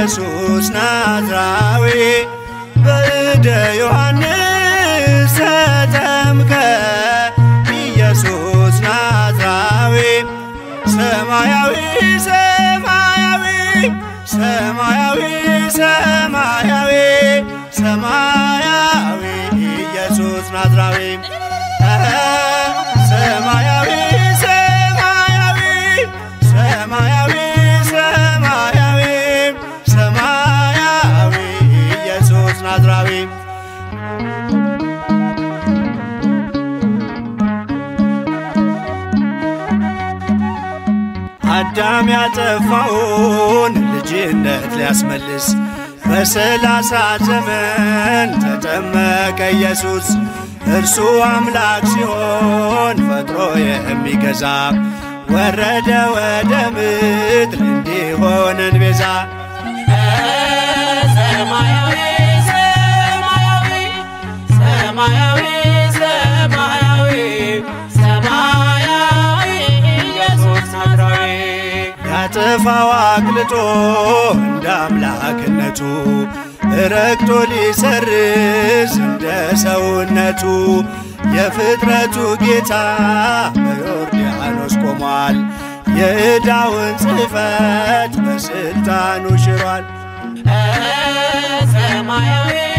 ኢየሱስ ናዝራዊ በእደ ዮሐንስ ተጠምቀ ኢየሱስ ናዝራዊ ሰማያዊ ሰማያዊ ሰማያዊ ሰማያዊ ሰማያዊ ኢየሱስ ናዝራዊ ሰማያዊ ሰማያዊ ሰማያዊ ሰማያዊ ሰማያዊ ኢየሱስ ናዝራዊ አዳም ያጠፋውን ልጅነት ሊያስመልስ በሰላሳ ዘመን ተጠመቀ ኢየሱስ። እርሱ አምላክ ሲሆን ፈጥሮ የሚገዛ ወረደ ወደ ምድር እንዲሆነን ቤዛ ሰማያዊ ሰማያዊ ሰማያዊ ሰማያዊ ሰማያዊ ኢየሱስ ናዝራዊ ያጠፋው አቅልጦ እንደ አምላክነቱ ረግጦ ሊሰርዝ እንደ ሰውነቱ የፍጥረቱ ጌታ በዮርዳኖስ ቆሟል። የዕዳውን ጽሕፈት በስልጣኑ ሽሯል። ሰማያዊ